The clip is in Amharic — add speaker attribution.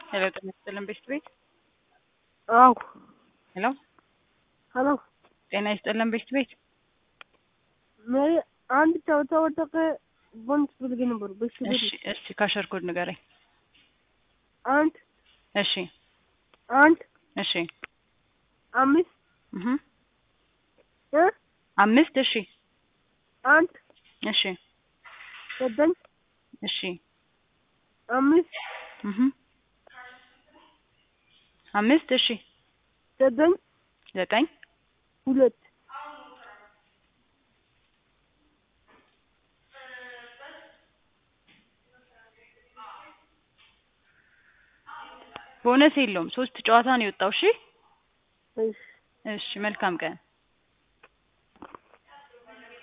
Speaker 1: ሄሎ ጤና ይስጥልን ቤስት ቤት
Speaker 2: አዎ
Speaker 1: ሄሎ
Speaker 2: ሄሎ
Speaker 1: ጤና ይስጥልን ቤስት ቤት
Speaker 2: ሜሪ አንድ ጨዋታ ወደቀ ቦንስ ፈልጌ ነበር ቤስት ቤት
Speaker 1: እሺ እሺ ካሸር ኮድ ንገረኝ
Speaker 2: አንድ
Speaker 1: እሺ
Speaker 2: አንድ
Speaker 1: እሺ
Speaker 2: አምስት
Speaker 1: እህ
Speaker 2: እ
Speaker 1: አምስት እሺ
Speaker 2: አንድ
Speaker 1: እሺ
Speaker 2: ዘጠኝ
Speaker 1: እሺ
Speaker 2: አምስት
Speaker 1: እህ አምስት እሺ
Speaker 2: ዘጠኝ
Speaker 1: ዘጠኝ
Speaker 2: ሁለት
Speaker 1: ቦነስ የለውም ሶስት ጨዋታ ነው የወጣው እሺ
Speaker 2: እሺ
Speaker 1: እሺ መልካም ቀን